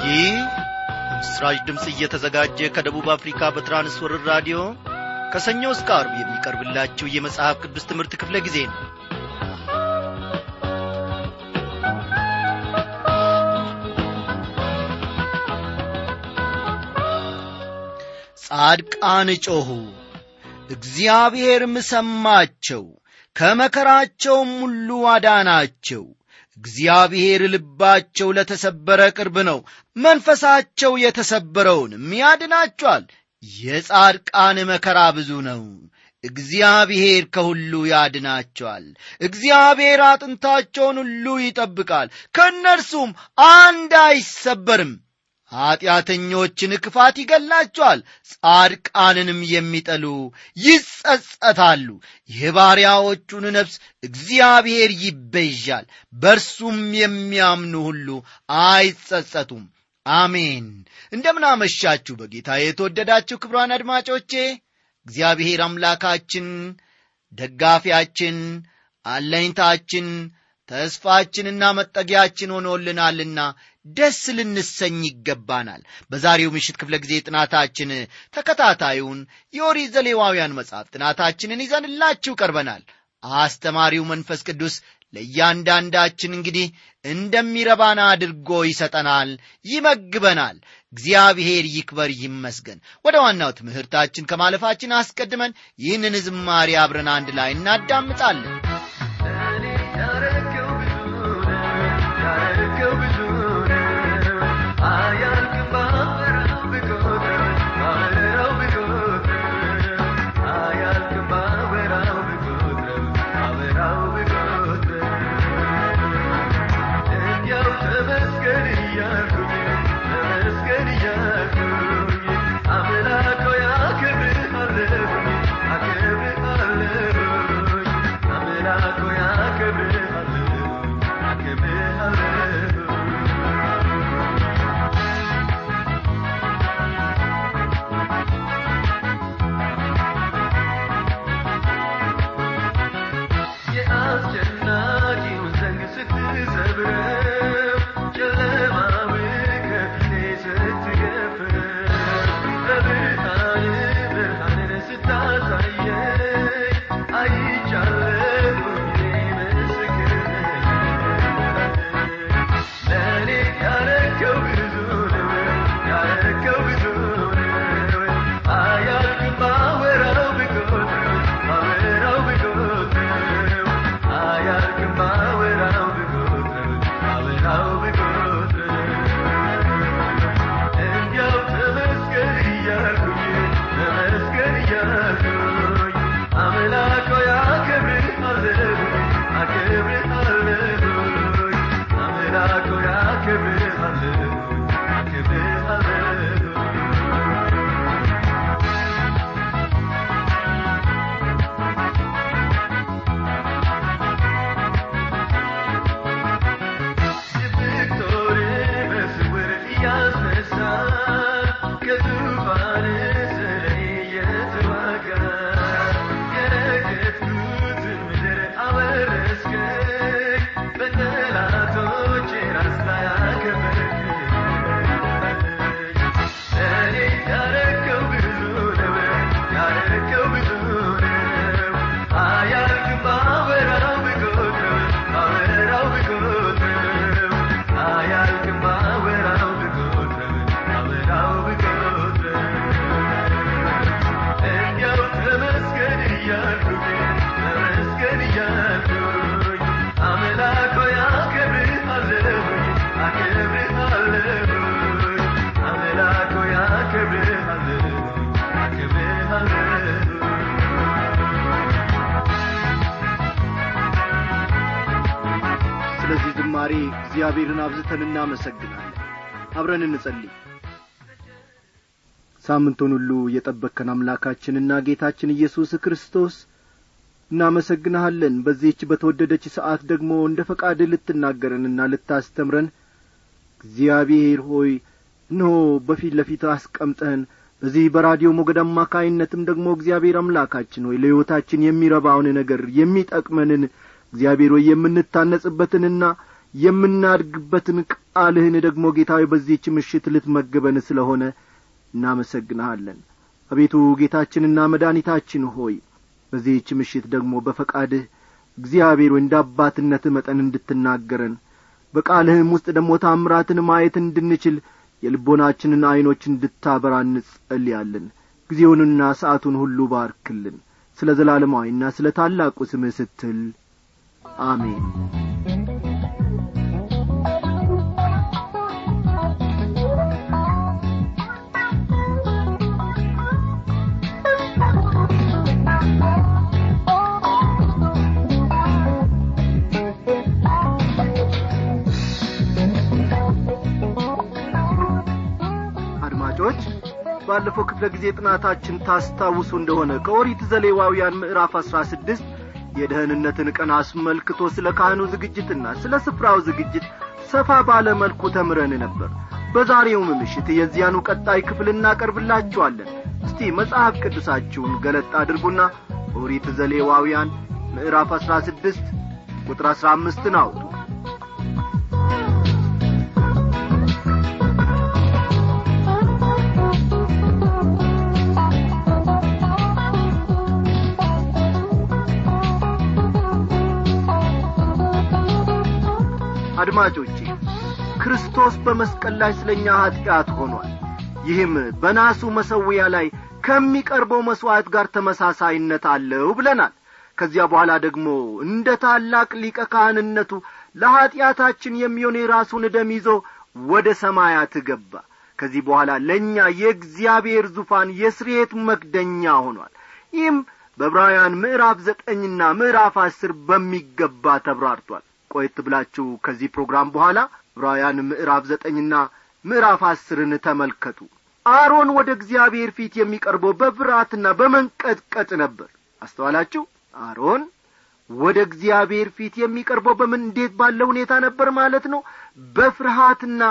ይህ ምስራች ድምፅ እየተዘጋጀ ከደቡብ አፍሪካ በትራንስወርር ራዲዮ ከሰኞ እስከ አርብ የሚቀርብላችሁ የመጽሐፍ ቅዱስ ትምህርት ክፍለ ጊዜ ነው ጻድቃን ጮኹ እግዚአብሔርም ሰማቸው ከመከራቸውም ሁሉ አዳናቸው እግዚአብሔር ልባቸው ለተሰበረ ቅርብ ነው መንፈሳቸው የተሰበረውንም ያድናቸዋል የጻድቃን መከራ ብዙ ነው እግዚአብሔር ከሁሉ ያድናቸዋል እግዚአብሔር አጥንታቸውን ሁሉ ይጠብቃል ከእነርሱም አንድ አይሰበርም ኀጢአተኞችን ክፋት ይገላቸዋል ጻድቃንንም የሚጠሉ ይጸጸታሉ የባሪያዎቹን ነፍስ እግዚአብሔር ይቤዣል በርሱም የሚያምኑ ሁሉ አይጸጸቱም አሜን እንደምናመሻችሁ በጌታ የተወደዳችሁ ክብሯን አድማጮቼ እግዚአብሔር አምላካችን ደጋፊያችን አለኝታችን ተስፋችንና መጠጊያችን ሆኖልናልና ደስ ልንሰኝ ይገባናል በዛሬው ምሽት ክፍለ ጊዜ ጥናታችን ተከታታዩን የኦሪት ዘሌዋውያን መጽሐፍ ጥናታችንን ይዘንላችሁ ቀርበናል አስተማሪው መንፈስ ቅዱስ ለእያንዳንዳችን እንግዲህ እንደሚረባን አድርጎ ይሰጠናል ይመግበናል እግዚአብሔር ይክበር ይመስገን ወደ ዋናው ትምህርታችን ከማለፋችን አስቀድመን ይህንን ዝማሬ አብረን አንድ ላይ እናዳምጣለን ስለዚህ ዝማሬ እግዚአብሔርን አብዝተን እናመሰግናለን አብረን እንጸልይ ሳምንቱን ሁሉ የጠበከን አምላካችንና ጌታችን ኢየሱስ ክርስቶስ እናመሰግንሃለን በዚህች በተወደደች ሰዓት ደግሞ እንደ ፈቃድ ልትናገረንና ልታስተምረን እግዚአብሔር ሆይ እነሆ በፊት ለፊት አስቀምጠህን በዚህ በራዲዮ ሞገድ አማካይነትም ደግሞ እግዚአብሔር አምላካችን ሆይ ለሕይወታችን የሚረባውን ነገር የሚጠቅመንን እግዚአብሔር ሆይ የምንታነጽበትንና የምናድግበትን ቃልህን ደግሞ ጌታዊ በዚህች ምሽት ልትመግበን ስለሆነ እናመሰግንሃለን አቤቱ ጌታችንና መድኃኒታችን ሆይ በዚህች ምሽት ደግሞ በፈቃድህ እግዚአብሔር ወይ እንደ አባትነትህ መጠን እንድትናገረን በቃልህም ውስጥ ደግሞ ታምራትን ማየት እንድንችል የልቦናችንን ዐይኖች እንድታበራ እንጸልያለን ጊዜውንና ሰዓቱን ሁሉ ባርክልን ስለ ዘላለማዊና ስለ ታላቁ ስምህ ስትል አሜን አድማጮች ባለፈው ክፍለ ጊዜ ጥናታችን ታስታውሱ እንደሆነ ከኦሪት ዘሌዋውያን ምዕራፍ አሥራ ስድስት የደህንነትን ቀን አስመልክቶ ስለ ካህኑ ዝግጅትና ስለ ስፍራው ዝግጅት ሰፋ ባለ መልኩ ተምረን ነበር በዛሬውም ምሽት የዚያኑ ቀጣይ ክፍል እናቀርብላችኋለን እስቲ መጽሐፍ ቅዱሳችሁን ገለጥ አድርጉና ኦሪት ዘሌዋውያን ምዕራፍ አሥራ ስድስት ቁጥር አሥራ አምስትን አውጡ አድማጮቼ ክርስቶስ በመስቀል ላይ ስለ እኛ ኀጢአት ሆኗል ይህም በናሱ መሠዊያ ላይ ከሚቀርበው መሥዋዕት ጋር ተመሳሳይነት አለው ብለናል ከዚያ በኋላ ደግሞ እንደ ታላቅ ሊቀ ካህንነቱ ለኀጢአታችን የሚሆን የራሱን ደም ይዞ ወደ ሰማያት ገባ ከዚህ በኋላ ለእኛ የእግዚአብሔር ዙፋን የስርየት መክደኛ ሆኗል ይህም በዕብራውያን ምዕራፍ ዘጠኝና ምዕራፍ አስር በሚገባ ተብራርቷል ቆየት ብላችሁ ከዚህ ፕሮግራም በኋላ ዕብራውያን ምዕራፍ ዘጠኝና ምዕራፍ አስርን ተመልከቱ አሮን ወደ እግዚአብሔር ፊት የሚቀርበው በፍርሃትና በመንቀጥቀጥ ነበር አስተዋላችሁ አሮን ወደ እግዚአብሔር ፊት የሚቀርበው በምን እንዴት ባለ ሁኔታ ነበር ማለት ነው በፍርሃትና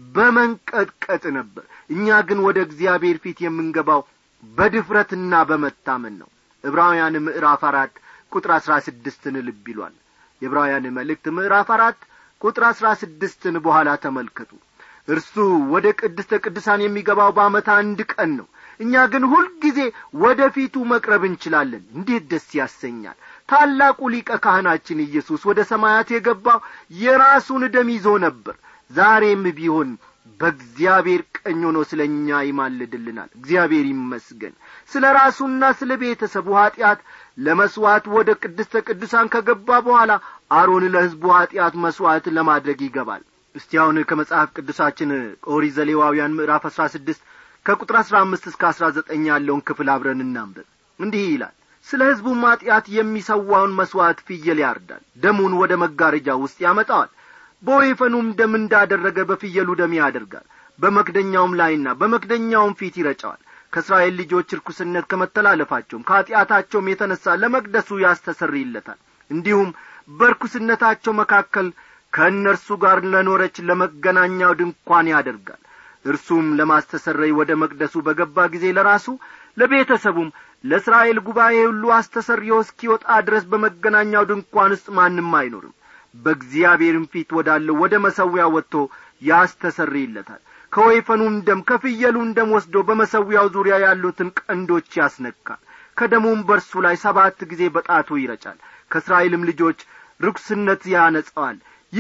በመንቀጥቀጥ ነበር እኛ ግን ወደ እግዚአብሔር ፊት የምንገባው በድፍረትና በመታመን ነው ዕብራውያን ምዕራፍ አራት ቁጥር አሥራ ስድስትን ልብ ይሏል የዕብራውያን መልእክት ምዕራፍ አራት ቁጥር አሥራ ስድስትን በኋላ ተመልከቱ እርሱ ወደ ቅድስተ ቅዱሳን የሚገባው በዓመት አንድ ቀን ነው እኛ ግን ሁልጊዜ ወደ ፊቱ መቅረብ እንችላለን እንዴት ደስ ያሰኛል ታላቁ ሊቀ ካህናችን ኢየሱስ ወደ ሰማያት የገባው የራሱን ደም ይዞ ነበር ዛሬም ቢሆን በእግዚአብሔር ቀኝ ሆኖ ስለ እኛ ይማልድልናል እግዚአብሔር ይመስገን ስለ ራሱና ስለ ቤተሰቡ ኀጢአት ለመሥዋዕት ወደ ቅድስተ ቅዱሳን ከገባ በኋላ አሮን ለሕዝቡ ኀጢአት መሥዋዕት ለማድረግ ይገባል እስቲ አሁን ከመጽሐፍ ቅዱሳችን ኦሪት ዘሌዋውያን ምዕራፍ አሥራ ስድስት ከቁጥር አሥራ አምስት እስከ አሥራ ዘጠኝ ያለውን ክፍል አብረን እናንብብ እንዲህ ይላል ስለ ሕዝቡም ኀጢአት የሚሰዋውን መሥዋዕት ፍየል ያርዳል ደሙን ወደ መጋረጃ ውስጥ ያመጣዋል በወይፈኑም ደም እንዳደረገ በፍየሉ ደም ያደርጋል በመክደኛውም ላይና በመክደኛውም ፊት ይረጨዋል ከእስራኤል ልጆች ርኩስነት ከመተላለፋቸውም ከኀጢአታቸውም የተነሣ ለመቅደሱ ያስተሰርይለታል እንዲሁም በርኩስነታቸው መካከል ከእነርሱ ጋር ለኖረች ለመገናኛው ድንኳን ያደርጋል እርሱም ለማስተሰረይ ወደ መቅደሱ በገባ ጊዜ ለራሱ ለቤተሰቡም ለእስራኤል ጉባኤ ሁሉ አስተሰርዮ እስኪወጣ ድረስ በመገናኛው ድንኳን ውስጥ ማንም አይኖርም በእግዚአብሔርም ፊት ወዳለው ወደ መሰዊያ ወጥቶ ያስተሰርይለታል ከወይፈኑም ደም ከፍየሉም ደም ወስዶ በመሰዊያው ዙሪያ ያሉትን ቀንዶች ያስነካል ከደሙም በርሱ ላይ ሰባት ጊዜ በጣቱ ይረጫል ከእስራኤልም ልጆች ርኩስነት ያነጸዋል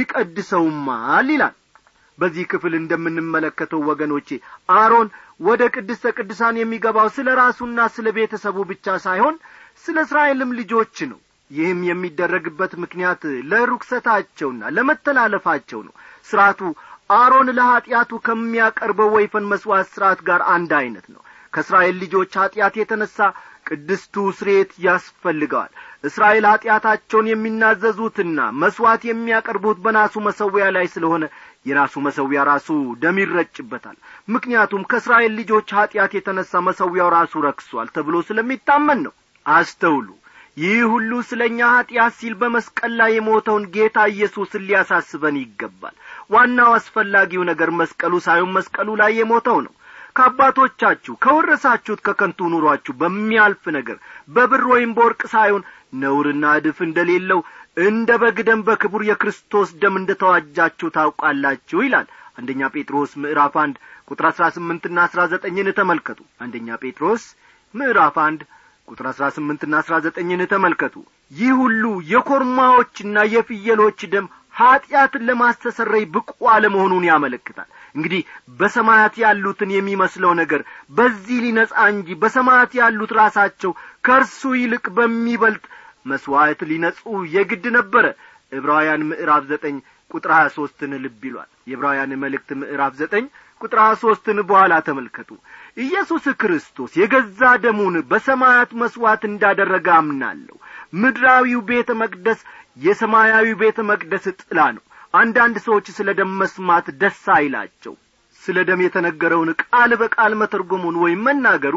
ይቀድሰውማል ይላል በዚህ ክፍል እንደምንመለከተው ወገኖቼ አሮን ወደ ቅድስተ ቅዱሳን የሚገባው ስለ ራሱና ስለ ቤተሰቡ ብቻ ሳይሆን ስለ እስራኤልም ልጆች ነው ይህም የሚደረግበት ምክንያት ለርኩሰታቸውና ለመተላለፋቸው ነው ሥርዓቱ አሮን ለኀጢአቱ ከሚያቀርበው ወይፈን መሥዋዕት ሥርዓት ጋር አንድ ዐይነት ነው ከእስራኤል ልጆች ኀጢአት የተነሣ ቅድስቱ ስሬት ያስፈልገዋል እስራኤል ኀጢአታቸውን የሚናዘዙትና መሥዋዕት የሚያቀርቡት በናሱ መሰዊያ ላይ ስለሆነ የናሱ መሰዊያ ራሱ ደም ይረጭበታል ምክንያቱም ከእስራኤል ልጆች ኀጢአት የተነሣ መሰዊያው ራሱ ረክሷል ተብሎ ስለሚታመን ነው አስተውሉ ይህ ሁሉ ስለ እኛ ኀጢአት ሲል በመስቀል ላይ የሞተውን ጌታ ኢየሱስን ሊያሳስበን ይገባል ዋናው አስፈላጊው ነገር መስቀሉ ሳይሆን መስቀሉ ላይ የሞተው ነው ከአባቶቻችሁ ከወረሳችሁት ከከንቱ ኑሯችሁ በሚያልፍ ነገር በብር ወይም በወርቅ ሳይሆን ነውርና እድፍ እንደሌለው እንደ በግ ደም በክቡር የክርስቶስ ደም እንደ ተዋጃችሁ ታውቃላችሁ ይላል አንደኛ ጴጥሮስ ምዕራፍ አንድ ቁጥር አሥራ ስምንትና አሥራ ዘጠኝን ተመልከቱ አንደኛ ጴጥሮስ ምዕራፍ አንድ ቁጥር አሥራ ስምንትና አሥራ ዘጠኝን ተመልከቱ ይህ ሁሉ የኮርማዎችና የፍየሎች ደም ኀጢአትን ለማስተሰረይ ብቁ አለመሆኑን ያመለክታል እንግዲህ በሰማያት ያሉትን የሚመስለው ነገር በዚህ ሊነጻ እንጂ በሰማያት ያሉት ራሳቸው ከእርሱ ይልቅ በሚበልጥ መሥዋዕት ሊነጹ የግድ ነበረ ዕብራውያን ምዕራፍ ዘጠኝ ቁጥር ሀያ ሦስትን ልብ ይሏል የዕብራውያን መልእክት ምዕራፍ ዘጠኝ ቁጥር ሀያ ሦስትን በኋላ ተመልከቱ ኢየሱስ ክርስቶስ የገዛ ደሙን በሰማያት መሥዋዕት እንዳደረገ አምናለሁ ምድራዊው ቤተ መቅደስ የሰማያዊ ቤተ መቅደስ ጥላ ነው አንዳንድ ሰዎች ስለ ደም መስማት ደስ አይላቸው ስለ ደም የተነገረውን ቃል በቃል መተርጎሙን ወይም መናገሩ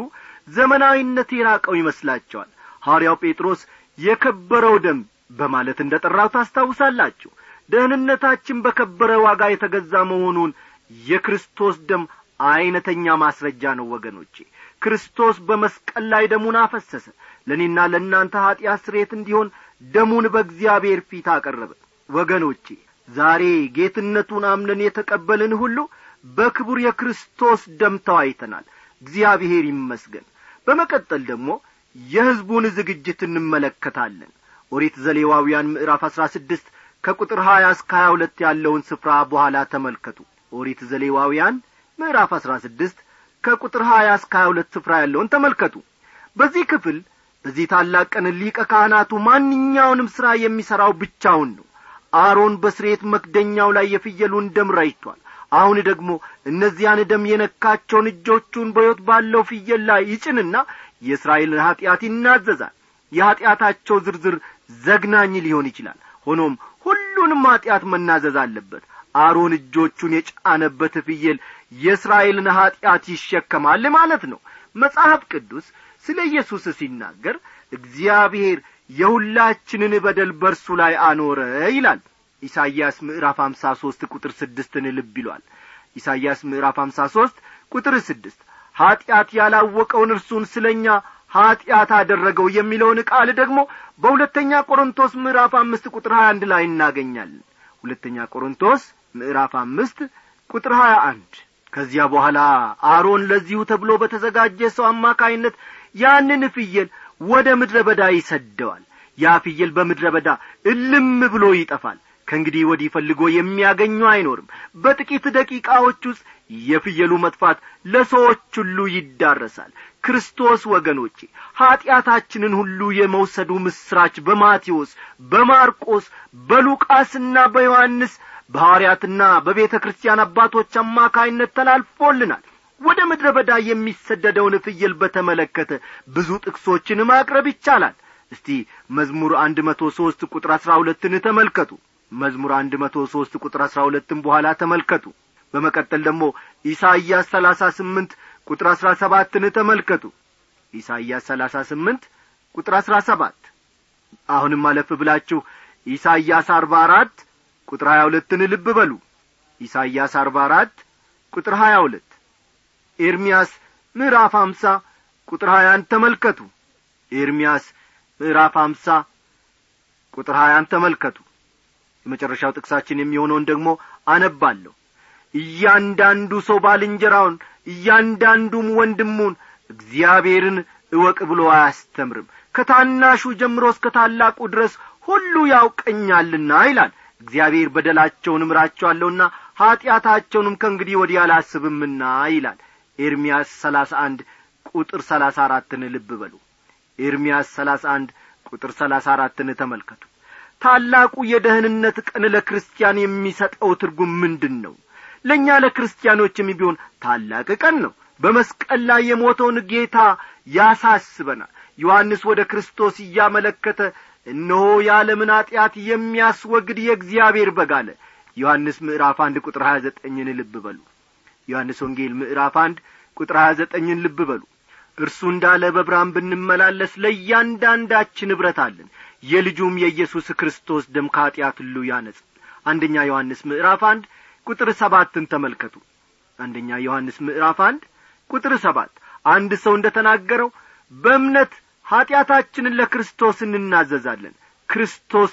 ዘመናዊነት የራቀው ይመስላቸዋል ሐዋርያው ጴጥሮስ የከበረው ደም በማለት እንደ ጠራው ታስታውሳላችሁ ደህንነታችን በከበረ ዋጋ የተገዛ መሆኑን የክርስቶስ ደም ዐይነተኛ ማስረጃ ነው ወገኖቼ ክርስቶስ በመስቀል ላይ ደሙን አፈሰሰ ለእኔና ለእናንተ ኀጢአት ስሬት እንዲሆን ደሙን በእግዚአብሔር ፊት አቀረበ ወገኖቼ ዛሬ ጌትነቱን አምነን የተቀበልን ሁሉ በክቡር የክርስቶስ ደም ተዋይተናል እግዚአብሔር ይመስገን በመቀጠል ደግሞ የሕዝቡን ዝግጅት እንመለከታለን ኦሪት ዘሌዋውያን ምዕራፍ አሥራ ስድስት ከቁጥር ሀያ እስከ ሀያ ሁለት ያለውን ስፍራ በኋላ ተመልከቱ ኦሪት ዘሌዋውያን ምዕራፍ አሥራ ስድስት ከቁጥር ሀያ እስከ ሀያ ሁለት ስፍራ ያለውን ተመልከቱ በዚህ ክፍል በዚህ ታላቅ ቀን ሊቀ ካህናቱ ማንኛውንም ሥራ የሚሠራው ብቻውን ነው አሮን በስሬት መክደኛው ላይ የፍየሉን ደም ረጭቷል አሁን ደግሞ እነዚያን ደም የነካቸውን እጆቹን በሕይወት ባለው ፍየል ላይ ይጭንና የእስራኤልን ኀጢአት ይናዘዛል የኀጢአታቸው ዝርዝር ዘግናኝ ሊሆን ይችላል ሆኖም ሁሉንም ኀጢአት መናዘዝ አለበት አሮን እጆቹን የጫነበት ፍየል የእስራኤልን ኀጢአት ይሸከማል ማለት ነው መጽሐፍ ቅዱስ ስለ ኢየሱስ ሲናገር እግዚአብሔር የሁላችንን በደል በርሱ ላይ አኖረ ይላል ኢሳይያስ ምዕራፍ አምሳ ሦስት ቁጥር ስድስትን ልብ ይሏል ኢሳይያስ ምዕራፍ አምሳ ሦስት ቁጥር ስድስት ኀጢአት ያላወቀውን እርሱን ስለ እኛ ኀጢአት አደረገው የሚለውን ቃል ደግሞ በሁለተኛ ቆሮንቶስ ምዕራፍ አምስት ቁጥር ሀያ አንድ ላይ እናገኛለን ሁለተኛ ቆሮንቶስ ምዕራፍ አምስት ቁጥር ሀያ አንድ ከዚያ በኋላ አሮን ለዚሁ ተብሎ በተዘጋጀ ሰው አማካይነት ያንን ፍየል ወደ ምድረ በዳ ይሰደዋል ያ ፍየል በምድረ በዳ እልም ብሎ ይጠፋል ከእንግዲህ ወዲህ ፈልጎ የሚያገኙ አይኖርም በጥቂት ደቂቃዎች ውስጥ የፍየሉ መጥፋት ለሰዎች ሁሉ ይዳረሳል ክርስቶስ ወገኖቼ ኀጢአታችንን ሁሉ የመውሰዱ ምስራች በማቴዎስ በማርቆስ በሉቃስና በዮሐንስ በሐዋርያትና በቤተ ክርስቲያን አባቶች አማካይነት ተላልፎልናል ወደ ምድረ በዳ የሚሰደደውን ፍየል በተመለከተ ብዙ ጥቅሶችን ማቅረብ ይቻላል እስቲ መዝሙር አንድ መቶ ሦስት ቁጥር አሥራ ሁለትን ተመልከቱ መዝሙር አንድ መቶ ሦስት ቁጥር አሥራ ሁለትም በኋላ ተመልከቱ በመቀጠል ደግሞ ኢሳይያስ ሰላሳ ስምንት ቁጥር አሥራ ሰባትን ተመልከቱ ኢሳይያስ ሰላሳ ስምንት ቁጥር አሥራ ሰባት አሁንም አለፍ ብላችሁ ኢሳይያስ አርባ አራት ቁጥር ሀያ ሁለትን ልብ በሉ ኢሳይያስ አርባ አራት ቁጥር ሀያ ሁለት ኤርምያስ ምዕራፍ አምሳ ቁጥር ሀያን ተመልከቱ ኤርምያስ ምዕራፍ አምሳ ቁጥር ሀያን ተመልከቱ የመጨረሻው ጥቅሳችን የሚሆነውን ደግሞ አነባለሁ እያንዳንዱ ሰው ባልንጀራውን እያንዳንዱም ወንድሙን እግዚአብሔርን እወቅ ብሎ አያስተምርም ከታናሹ ጀምሮ እስከ ታላቁ ድረስ ሁሉ ያውቀኛልና ይላል እግዚአብሔር በደላቸውን እምራቸዋለሁና ኀጢአታቸውንም ከእንግዲህ ወዲህ አላስብምና ይላል ኤርምያስ ሰላሳ አንድ ቁጥር ሰላሳ አራትን ልብ በሉ ኤርምያስ ሰላሳ አንድ ቁጥር ሰላሳ አራትን ተመልከቱ ታላቁ የደህንነት ቀን ለክርስቲያን የሚሰጠው ትርጉም ምንድን ነው ለእኛ ለክርስቲያኖችም ቢሆን ታላቅ ቀን ነው በመስቀል ላይ የሞተውን ጌታ ያሳስበናል ዮሐንስ ወደ ክርስቶስ እያመለከተ እነሆ የዓለምን ኀጢአት የሚያስወግድ የእግዚአብሔር በግ አለ ዮሐንስ ምዕራፍ አንድ ቁጥር ሀያ ዘጠኝን ልብ በሉ ዮሐንስ ወንጌል ምዕራፍ አንድ ቁጥር ሀያ ዘጠኝን ልብ በሉ እርሱ እንዳለ በብርሃን ብንመላለስ ለእያንዳንዳችን ኅብረት አለን የልጁም የኢየሱስ ክርስቶስ ደም ከኀጢአት ሁሉ ያነጽ አንደኛ ዮሐንስ ምዕራፍ አንድ ቁጥር ሰባትን ተመልከቱ አንደኛ ዮሐንስ ምዕራፍ አንድ ቁጥር ሰባት አንድ ሰው እንደ ተናገረው በእምነት ኀጢአታችንን ለክርስቶስ እንናዘዛለን ክርስቶስ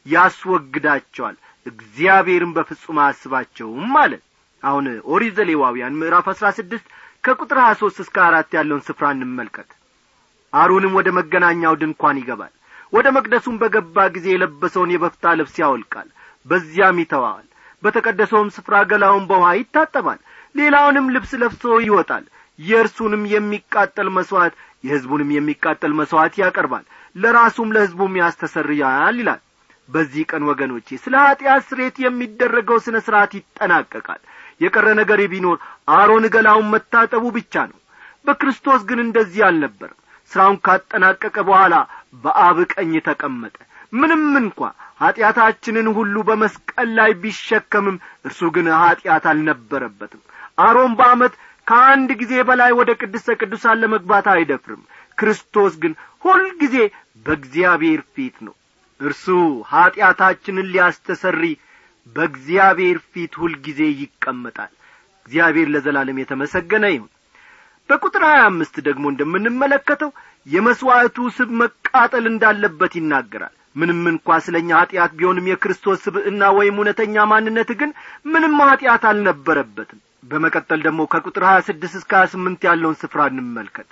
ያስወግዳቸዋል እግዚአብሔርን በፍጹም አያስባቸውም አለ አሁን ኦሪት ዘሌዋውያን ምዕራፍ አሥራ ስድስት ከቁጥር ሀያ ሦስት እስከ አራት ያለውን ስፍራ እንመልከት አሮንም ወደ መገናኛው ድንኳን ይገባል ወደ መቅደሱም በገባ ጊዜ የለበሰውን የበፍታ ልብስ ያወልቃል በዚያም ይተዋዋል በተቀደሰውም ስፍራ ገላውን በውሃ ይታጠባል ሌላውንም ልብስ ለብሶ ይወጣል የእርሱንም የሚቃጠል መሥዋዕት የሕዝቡንም የሚቃጠል መሥዋዕት ያቀርባል ለራሱም ለሕዝቡም ያስተሰርያል ይላል በዚህ ቀን ወገኖቼ ስለ ኀጢአት ስሬት የሚደረገው ሥነ ሥርዓት ይጠናቀቃል የቀረ ነገር ቢኖር አሮን ገላውን መታጠቡ ብቻ ነው በክርስቶስ ግን እንደዚህ አልነበረም ሥራውን ካጠናቀቀ በኋላ በአብ ቀኝ ተቀመጠ ምንም እንኳ ኀጢአታችንን ሁሉ በመስቀል ላይ ቢሸከምም እርሱ ግን ኀጢአት አልነበረበትም አሮን በዓመት ከአንድ ጊዜ በላይ ወደ ቅድስተ ቅዱሳን ለመግባት አይደፍርም ክርስቶስ ግን ሁልጊዜ በእግዚአብሔር ፊት ነው እርሱ ኀጢአታችንን ሊያስተሰሪ በእግዚአብሔር ፊት ሁልጊዜ ይቀመጣል እግዚአብሔር ለዘላለም የተመሰገነ ይሁን በቁጥር ሀያ አምስት ደግሞ እንደምንመለከተው የመሥዋዕቱ ስብ መቃጠል እንዳለበት ይናገራል ምንም እንኳ ስለ እኛ ኀጢአት ቢሆንም የክርስቶስ ስብዕና ወይም እውነተኛ ማንነት ግን ምንም ኀጢአት አልነበረበትም በመቀጠል ደግሞ ከቁጥር ሀያ ስድስት እስከ ሀያ ስምንት ያለውን ስፍራ እንመልከት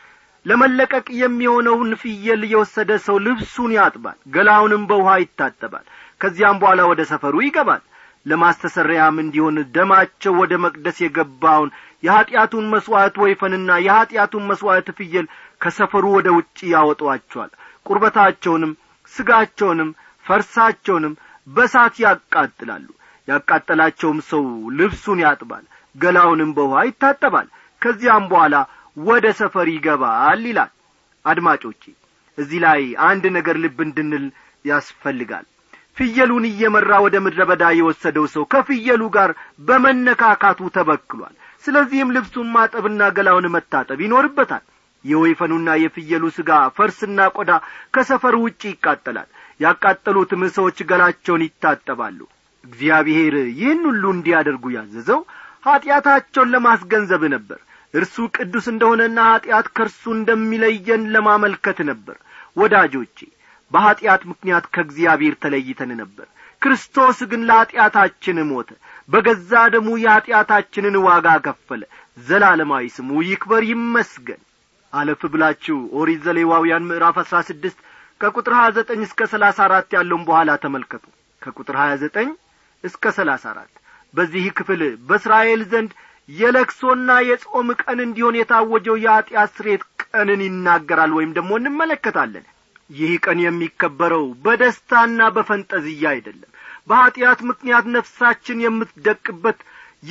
ለመለቀቅ የሚሆነውን ፍየል የወሰደ ሰው ልብሱን ያጥባል ገላውንም በውሃ ይታጠባል ከዚያም በኋላ ወደ ሰፈሩ ይገባል ለማስተሰሪያም እንዲሆን ደማቸው ወደ መቅደስ የገባውን የኀጢአቱን መሥዋዕት ወይፈንና የኀጢአቱን መሥዋዕት ፍየል ከሰፈሩ ወደ ውጭ ያወጧቸዋል ቁርበታቸውንም ስጋቸውንም ፈርሳቸውንም በሳት ያቃጥላሉ ያቃጠላቸውም ሰው ልብሱን ያጥባል ገላውንም በውሃ ይታጠባል ከዚያም በኋላ ወደ ሰፈር ይገባል ይላል አድማጮቼ እዚህ ላይ አንድ ነገር ልብ እንድንል ያስፈልጋል ፍየሉን እየመራ ወደ ምድረ በዳ የወሰደው ሰው ከፍየሉ ጋር በመነካካቱ ተበክሏል ስለዚህም ልብሱን ማጠብና ገላውን መታጠብ ይኖርበታል የወይፈኑና የፍየሉ ሥጋ ፈርስና ቆዳ ከሰፈር ውጭ ይቃጠላል ያቃጠሉትም ሰዎች ገላቸውን ይታጠባሉ እግዚአብሔር ይህን ሁሉ እንዲያደርጉ ያዘዘው ኀጢአታቸውን ለማስገንዘብ ነበር እርሱ ቅዱስ እንደሆነና ኀጢአት ከእርሱ እንደሚለየን ለማመልከት ነበር ወዳጆቼ በኀጢአት ምክንያት ከእግዚአብሔር ተለይተን ነበር ክርስቶስ ግን ለኀጢአታችን ሞተ በገዛ ደሙ የኀጢአታችንን ዋጋ ከፈለ ዘላለማዊ ስሙ ይክበር ይመስገን አለፍ ብላችሁ ኦሪት ዘሌዋውያን ምዕራፍ አሥራ ስድስት ከቁጥር ሀያ ዘጠኝ እስከ ሰላሳ አራት ያለውን በኋላ ተመልከቱ ከቁጥር ሀያ ዘጠኝ እስከ ሰላሳ አራት በዚህ ክፍል በእስራኤል ዘንድ የለክሶና የጾም ቀን እንዲሆን የታወጀው የኀጢአት ስሬት ቀንን ይናገራል ወይም ደግሞ እንመለከታለን ይህ ቀን የሚከበረው በደስታና በፈንጠዝያ አይደለም በኀጢአት ምክንያት ነፍሳችን የምትደቅበት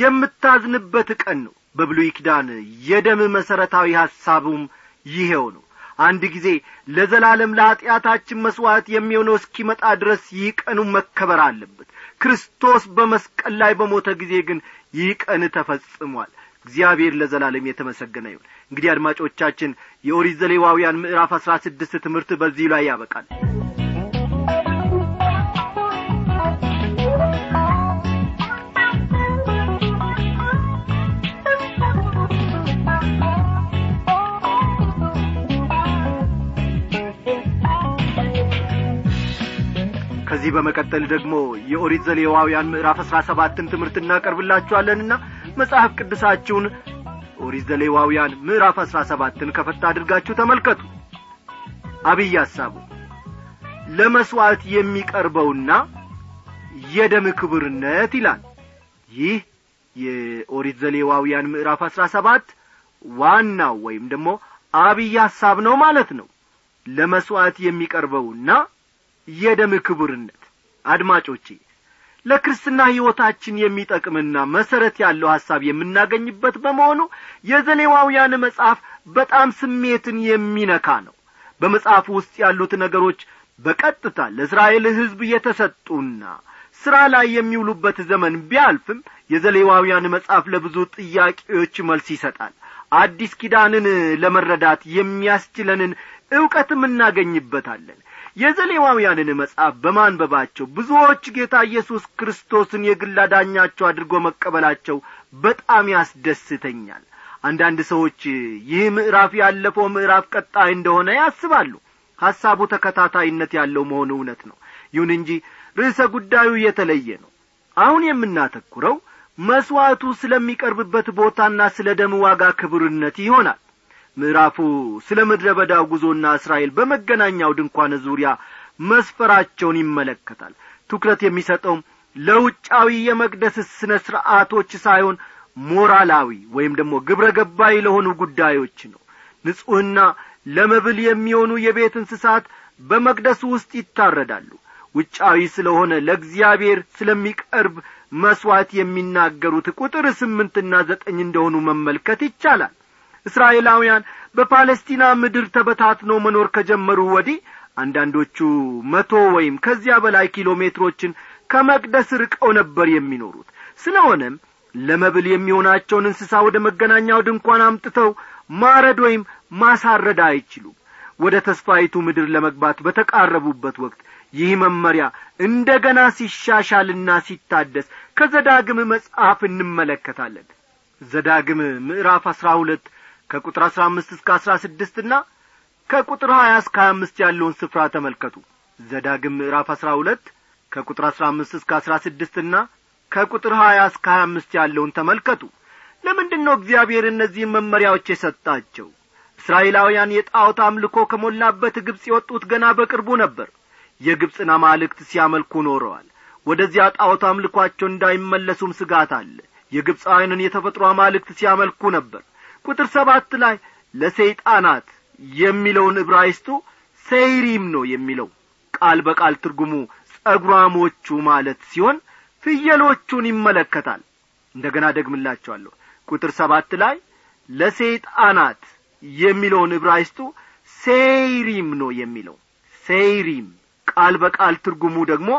የምታዝንበት ቀን ነው በብሉይ ኪዳን የደም መሠረታዊ ሐሳቡም ይሄው ነው አንድ ጊዜ ለዘላለም ለኀጢአታችን መሥዋዕት የሚሆነው እስኪመጣ ድረስ ይህ ቀኑ መከበር አለበት ክርስቶስ በመስቀል ላይ በሞተ ጊዜ ግን ይህ ቀን ተፈጽሟል እግዚአብሔር ለዘላለም የተመሰገነ ይሁን እንግዲህ አድማጮቻችን የኦሪት ዘሌዋውያን ምዕራፍ አሥራ ስድስት ትምህርት በዚህ ላይ ያበቃል ከዚህ በመቀጠል ደግሞ የኦሪት ዘሌዋውያን ምዕራፍ አሥራ ሰባትን ትምህርት እናቀርብላችኋለንና መጽሐፍ ቅዱሳችሁን ኦሪት ዘሌዋውያን ምዕራፍ አሥራ ሰባትን ከፈታ አድርጋችሁ ተመልከቱ አብይ ሐሳቡ ለመሥዋዕት የሚቀርበውና የደም ክብርነት ይላል ይህ የኦሪት ዘሌዋውያን ምዕራፍ አሥራ ሰባት ዋናው ወይም ደግሞ አብይ ሐሳብ ነው ማለት ነው ለመሥዋዕት የሚቀርበውና የደም ክቡርነት አድማጮቼ ለክርስትና ሕይወታችን የሚጠቅምና መሠረት ያለው ሐሳብ የምናገኝበት በመሆኑ የዘሌዋውያን መጽሐፍ በጣም ስሜትን የሚነካ ነው በመጽሐፉ ውስጥ ያሉት ነገሮች በቀጥታ ለእስራኤል ሕዝብ የተሰጡና ሥራ ላይ የሚውሉበት ዘመን ቢያልፍም የዘሌዋውያን መጽሐፍ ለብዙ ጥያቄዎች መልስ ይሰጣል አዲስ ኪዳንን ለመረዳት የሚያስችለንን ዕውቀትም እናገኝበታለን የዘሌዋውያንን መጽሐፍ በማንበባቸው ብዙዎች ጌታ ኢየሱስ ክርስቶስን የግል አዳኛቸው አድርጎ መቀበላቸው በጣም ያስደስተኛል አንዳንድ ሰዎች ይህ ምዕራፍ ያለፈው ምዕራፍ ቀጣይ እንደሆነ ያስባሉ ሐሳቡ ተከታታይነት ያለው መሆኑ እውነት ነው ይሁን እንጂ ርዕሰ ጉዳዩ የተለየ ነው አሁን የምናተኩረው መሥዋዕቱ ስለሚቀርብበት ቦታና ስለ ደም ዋጋ ክብርነት ይሆናል ምዕራፉ ስለ ምድረ በዳው ጉዞና እስራኤል በመገናኛው ድንኳን ዙሪያ መስፈራቸውን ይመለከታል ትኩረት የሚሰጠውም ለውጫዊ የመቅደስ ስነ ሥርዓቶች ሳይሆን ሞራላዊ ወይም ደግሞ ግብረ ገባይ ለሆኑ ጉዳዮች ነው ንጹሕና ለመብል የሚሆኑ የቤት እንስሳት በመቅደሱ ውስጥ ይታረዳሉ ውጫዊ ስለሆነ ለእግዚአብሔር ስለሚቀርብ መሥዋዕት የሚናገሩት ቁጥር ስምንትና ዘጠኝ እንደሆኑ መመልከት ይቻላል እስራኤላውያን በፓለስቲና ምድር ተበታትነው መኖር ከጀመሩ ወዲህ አንዳንዶቹ መቶ ወይም ከዚያ በላይ ኪሎ ሜትሮችን ከመቅደስ ርቀው ነበር የሚኖሩት ስለሆነም ለመብል የሚሆናቸውን እንስሳ ወደ መገናኛው ድንኳን አምጥተው ማረድ ወይም ማሳረድ አይችሉም ወደ ተስፋይቱ ምድር ለመግባት በተቃረቡበት ወቅት ይህ መመሪያ እንደ ገና ሲሻሻልና ሲታደስ ከዘዳግም መጽሐፍ እንመለከታለን ዘዳግም ምዕራፍ አሥራ ሁለት ከቁጥር አሥራ አምስት እስከ አሥራ ስድስትና ከቁጥር ሀያ እስከ ሀያ አምስት ያለውን ስፍራ ተመልከቱ ዘዳግም ምዕራፍ አሥራ ሁለት ከቁጥር አሥራ አምስት እስከ አሥራ ስድስትና ከቁጥር ሀያ እስከ ሀያ አምስት ያለውን ተመልከቱ ለምንድን ነው እግዚአብሔር እነዚህን መመሪያዎች የሰጣቸው እስራኤላውያን የጣዖት አምልኮ ከሞላበት ግብፅ የወጡት ገና በቅርቡ ነበር የግብፅን አማልክት ሲያመልኩ ኖረዋል ወደዚያ ጣዖት አምልኳቸው እንዳይመለሱም ስጋት አለ የግብፃውያንን የተፈጥሮ አማልክት ሲያመልኩ ነበር ቁጥር ሰባት ላይ ለሰይጣናት የሚለውን ዕብራይስጡ ሴይሪም ነው የሚለው ቃል በቃል ትርጉሙ ጸጉራሞቹ ማለት ሲሆን ፍየሎቹን ይመለከታል እንደ ገና ደግምላቸዋለሁ ቁጥር ሰባት ላይ ለሰይጣናት የሚለውን ዕብራይስጡ ሴይሪም ነው የሚለው ሴይሪም ቃል በቃል ትርጉሙ ደግሞ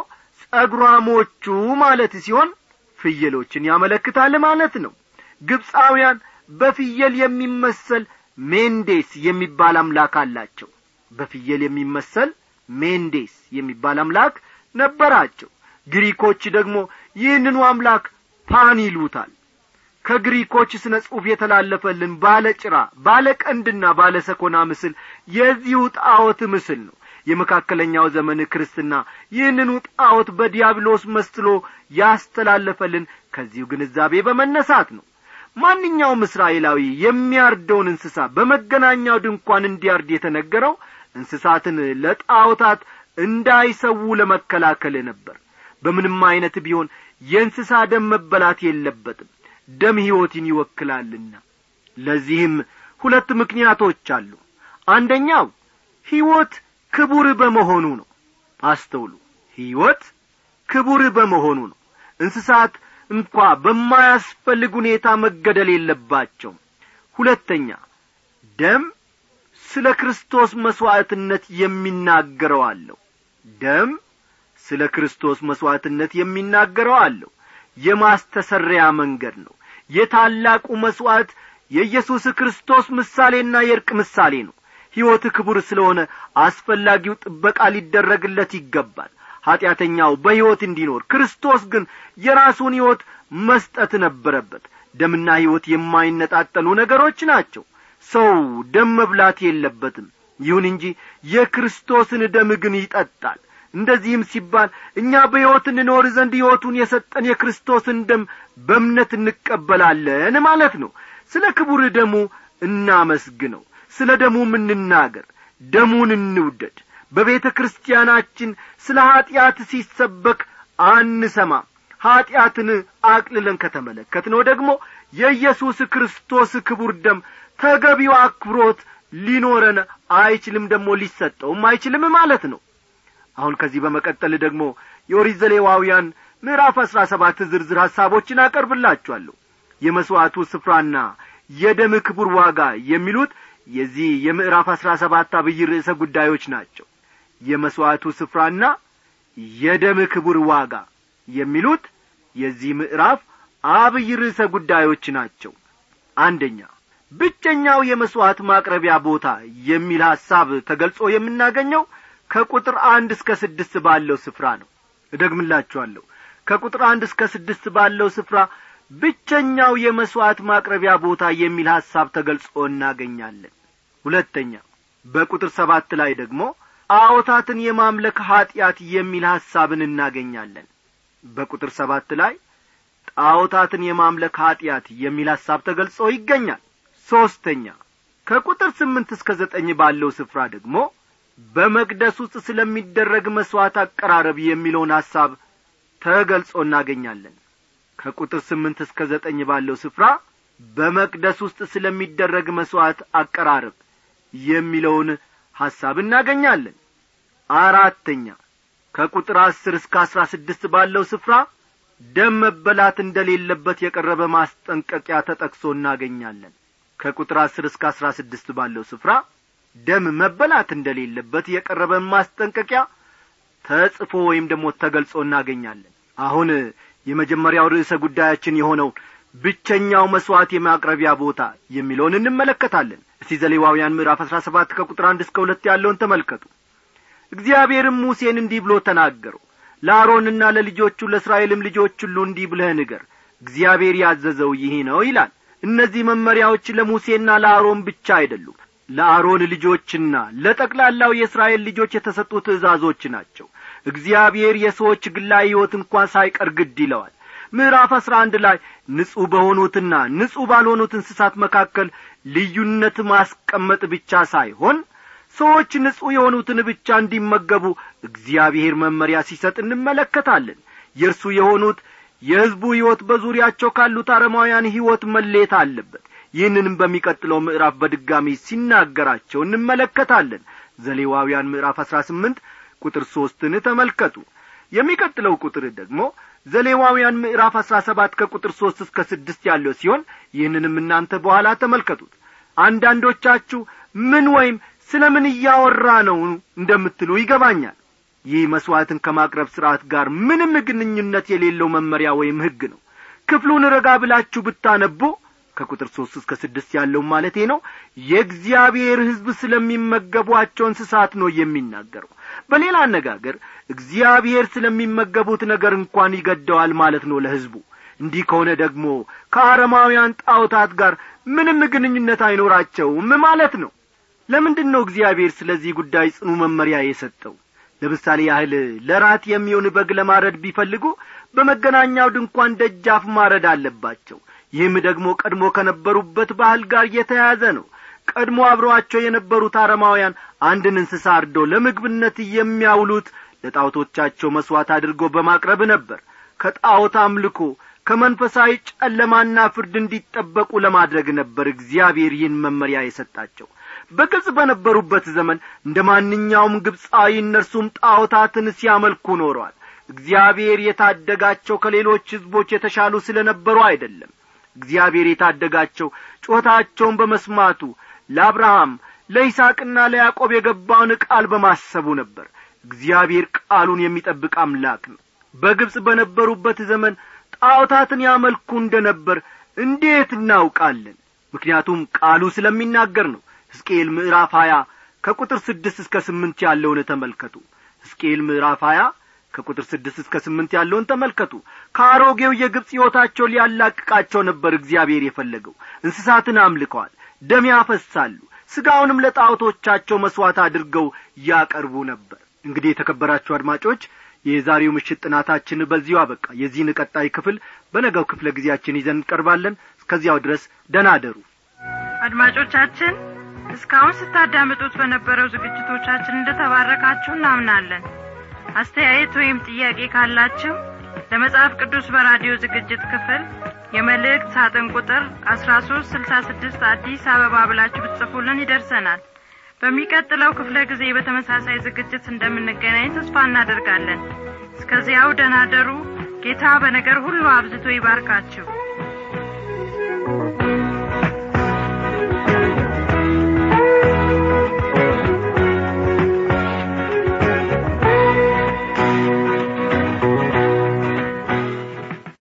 ጸጉራሞቹ ማለት ሲሆን ፍየሎችን ያመለክታል ማለት ነው ግብፃውያን በፍየል የሚመሰል ሜንዴስ የሚባል አምላክ አላቸው በፍየል የሚመሰል ሜንዴስ የሚባል አምላክ ነበራቸው ግሪኮች ደግሞ ይህንኑ አምላክ ፓን ይሉታል ከግሪኮች ስነ ጽሑፍ የተላለፈልን ባለ ጭራ ባለ ቀንድና ባለ ሰኮና ምስል የዚሁ ጣዖት ምስል ነው የመካከለኛው ዘመን ክርስትና ይህንኑ ጣዖት በዲያብሎስ መስሎ ያስተላለፈልን ከዚሁ ግንዛቤ በመነሳት ነው ማንኛውም እስራኤላዊ የሚያርደውን እንስሳ በመገናኛው ድንኳን እንዲያርድ የተነገረው እንስሳትን ለጣዖታት እንዳይሰዉ ለመከላከል ነበር በምንም ዐይነት ቢሆን የእንስሳ ደም መበላት የለበትም ደም ሕይወትን ይወክላልና ለዚህም ሁለት ምክንያቶች አሉ አንደኛው ሕይወት ክቡር በመሆኑ ነው አስተውሉ ሕይወት ክቡር በመሆኑ ነው እንስሳት እንኳ በማያስፈልግ ሁኔታ መገደል የለባቸውም ሁለተኛ ደም ስለ ክርስቶስ መሥዋዕትነት የሚናገረው አለው ደም ስለ ክርስቶስ መሥዋዕትነት የሚናገረው አለው የማስተሰሪያ መንገድ ነው የታላቁ መሥዋዕት የኢየሱስ ክርስቶስ ምሳሌና የእርቅ ምሳሌ ነው ሕይወት ክቡር ስለሆነ አስፈላጊው ጥበቃ ሊደረግለት ይገባል ኀጢአተኛው በሕይወት እንዲኖር ክርስቶስ ግን የራሱን ሕይወት መስጠት ነበረበት ደምና ሕይወት የማይነጣጠሉ ነገሮች ናቸው ሰው ደም መብላት የለበትም ይሁን እንጂ የክርስቶስን ደም ግን ይጠጣል እንደዚህም ሲባል እኛ በሕይወት እንኖር ዘንድ ሕይወቱን የሰጠን የክርስቶስን ደም በእምነት እንቀበላለን ማለት ነው ስለ ክቡር ደሙ እናመስግነው ስለ ደሙም እንናገር ደሙን እንውደድ በቤተ ክርስቲያናችን ስለ ኀጢአት ሲሰበክ አንሰማም ኀጢአትን አቅልለን ከተመለከትነው ደግሞ የኢየሱስ ክርስቶስ ክቡር ደም ተገቢው አክብሮት ሊኖረን አይችልም ደግሞ ሊሰጠውም አይችልም ማለት ነው አሁን ከዚህ በመቀጠል ደግሞ የኦሪት ዘሌዋውያን ምዕራፍ አሥራ ሰባት ዝርዝር ሐሳቦችን አቀርብላችኋለሁ የመሥዋዕቱ ስፍራና የደም ክቡር ዋጋ የሚሉት የዚህ የምዕራፍ አሥራ ሰባት አብይ ርዕሰ ጉዳዮች ናቸው የመሥዋዕቱ ስፍራና የደም ክቡር ዋጋ የሚሉት የዚህ ምዕራፍ አብይ ርዕሰ ጉዳዮች ናቸው አንደኛ ብቸኛው የመሥዋዕት ማቅረቢያ ቦታ የሚል ሐሳብ ተገልጾ የምናገኘው ከቁጥር አንድ እስከ ስድስት ባለው ስፍራ ነው እደግምላችኋለሁ ከቁጥር አንድ እስከ ስድስት ባለው ስፍራ ብቸኛው የመሥዋዕት ማቅረቢያ ቦታ የሚል ሐሳብ ተገልጾ እናገኛለን ሁለተኛ በቁጥር ሰባት ላይ ደግሞ ጣዖታትን የማምለክ ኀጢአት የሚል ሐሳብን እናገኛለን በቁጥር ሰባት ላይ ጣዖታትን የማምለክ ኀጢአት የሚል ሐሳብ ተገልጾ ይገኛል ሦስተኛ ከቁጥር ስምንት እስከ ዘጠኝ ባለው ስፍራ ደግሞ በመቅደስ ውስጥ ስለሚደረግ መሥዋዕት አቀራረብ የሚለውን ሐሳብ ተገልጾ እናገኛለን ከቁጥር ስምንት እስከ ዘጠኝ ባለው ስፍራ በመቅደስ ውስጥ ስለሚደረግ መሥዋዕት አቀራረብ የሚለውን ሐሳብ እናገኛለን አራተኛ ከቁጥር አስር እስከ አስራ ስድስት ባለው ስፍራ ደም መበላት እንደሌለበት የቀረበ ማስጠንቀቂያ ተጠቅሶ እናገኛለን ከቁጥር አስር እስከ አስራ ስድስት ባለው ስፍራ ደም መበላት እንደሌለበት የቀረበ ማስጠንቀቂያ ተጽፎ ወይም ደግሞ ተገልጾ እናገኛለን አሁን የመጀመሪያው ርዕሰ ጉዳያችን የሆነው ብቸኛው መሥዋዕት የማቅረቢያ ቦታ የሚለውን እንመለከታለን እስቲ ዘሌዋውያን ምዕራፍ አሥራ ሰባት ከቁጥር አንድ እስከ ሁለት ያለውን ተመልከቱ እግዚአብሔርም ሙሴን እንዲህ ብሎ ተናገረው ለአሮንና ለልጆቹ ለእስራኤልም ልጆች ሁሉ እንዲህ ብለህ ንገር እግዚአብሔር ያዘዘው ይህ ነው ይላል እነዚህ መመሪያዎች ለሙሴና ለአሮን ብቻ አይደሉም ለአሮን ልጆችና ለጠቅላላው የእስራኤል ልጆች የተሰጡ ትእዛዞች ናቸው እግዚአብሔር የሰዎች ግላዊ ሕይወት እንኳን ሳይቀር ግድ ይለዋል ምዕራፍ አስራ አንድ ላይ ንጹሕ በሆኑትና ንጹሕ ባልሆኑት እንስሳት መካከል ልዩነት ማስቀመጥ ብቻ ሳይሆን ሰዎች ንጹሕ የሆኑትን ብቻ እንዲመገቡ እግዚአብሔር መመሪያ ሲሰጥ እንመለከታለን የእርሱ የሆኑት የሕዝቡ ሕይወት በዙሪያቸው ካሉት አረማውያን ሕይወት መሌት አለበት ይህንንም በሚቀጥለው ምዕራፍ በድጋሚ ሲናገራቸው እንመለከታለን ዘሌዋውያን ምዕራፍ አሥራ ስምንት ቁጥር ሦስትን ተመልከቱ የሚቀጥለው ቁጥር ደግሞ ዘሌዋውያን ምዕራፍ አሥራ ሰባት ከቁጥር ሦስት እስከ ስድስት ያለው ሲሆን ይህንንም እናንተ በኋላ ተመልከቱት አንዳንዶቻችሁ ምን ወይም ስለ ምን እያወራ ነው እንደምትሉ ይገባኛል ይህ መሥዋዕትን ከማቅረብ ሥርዓት ጋር ምንም ግንኙነት የሌለው መመሪያ ወይም ሕግ ነው ክፍሉን ረጋ ብላችሁ ብታነቡ ከቁጥር ሦስት እስከ ስድስት ያለው ማለቴ ነው የእግዚአብሔር ሕዝብ ስለሚመገቧቸው እንስሳት ነው የሚናገረው በሌላ አነጋገር እግዚአብሔር ስለሚመገቡት ነገር እንኳን ይገደዋል ማለት ነው ለሕዝቡ እንዲህ ከሆነ ደግሞ ከአረማውያን ጣዖታት ጋር ምንም ግንኙነት አይኖራቸውም ማለት ነው ለምንድን ነው እግዚአብሔር ስለዚህ ጉዳይ ጽኑ መመሪያ የሰጠው ለምሳሌ ያህል ለራት የሚሆን በግ ለማረድ ቢፈልጉ በመገናኛው ድንኳን ደጃፍ ማረድ አለባቸው ይህም ደግሞ ቀድሞ ከነበሩበት ባህል ጋር የተያያዘ ነው ቀድሞ አብረዋቸው የነበሩት አረማውያን አንድን እንስሳ አርዶ ለምግብነት የሚያውሉት ለጣዖቶቻቸው መሥዋዕት አድርጎ በማቅረብ ነበር ከጣዖት አምልኮ ከመንፈሳዊ ጨለማና ፍርድ እንዲጠበቁ ለማድረግ ነበር እግዚአብሔር ይህን መመሪያ የሰጣቸው በግብፅ በነበሩበት ዘመን እንደ ማንኛውም ግብፃዊ እነርሱም ጣዖታትን ሲያመልኩ ኖረዋል እግዚአብሔር የታደጋቸው ከሌሎች ሕዝቦች የተሻሉ ስለ ነበሩ አይደለም እግዚአብሔር የታደጋቸው ጩኸታቸውን በመስማቱ ለአብርሃም ለይስቅና ለያዕቆብ የገባውን ቃል በማሰቡ ነበር እግዚአብሔር ቃሉን የሚጠብቅ አምላክ ነው በግብፅ በነበሩበት ዘመን ጣዖታትን ያመልኩ እንደ ነበር እንዴት እናውቃለን ምክንያቱም ቃሉ ስለሚናገር ነው ሕዝቅኤል ምዕራፍ ሀያ ከቁጥር ስድስት እስከ ስምንት ያለውን ተመልከቱ ሕዝቅኤል ምዕራፍ ሀያ ከቁጥር ስድስት እስከ ስምንት ያለውን ተመልከቱ ከአሮጌው የግብፅ ሕይወታቸው ሊያላቅቃቸው ነበር እግዚአብሔር የፈለገው እንስሳትን አምልከዋል ደም ያፈሳሉ ሥጋውንም ለጣዖቶቻቸው መሥዋዕት አድርገው ያቀርቡ ነበር እንግዲህ የተከበራችሁ አድማጮች የዛሬው ምሽት ጥናታችን በዚሁ አበቃ የዚህን ቀጣይ ክፍል በነገው ክፍለ ጊዜያችን ይዘን እንቀርባለን እስከዚያው ድረስ ደናደሩ አድማጮቻችን እስካሁን ስታዳምጡት በነበረው ዝግጅቶቻችን እንደተባረካችሁ እናምናለን አስተያየት ወይም ጥያቄ ካላችሁ ለመጽሐፍ ቅዱስ በራዲዮ ዝግጅት ክፍል የመልእክት ሳጥን ቁጥር አስራ ሶስት ስልሳ ስድስት አዲስ አበባ ብላችሁ ብትጽፉልን ይደርሰናል በሚቀጥለው ክፍለ ጊዜ በተመሳሳይ ዝግጅት እንደምንገናኝ ተስፋ እናደርጋለን እስከዚያው ደናደሩ ጌታ በነገር ሁሉ አብዝቶ ይባርካችሁ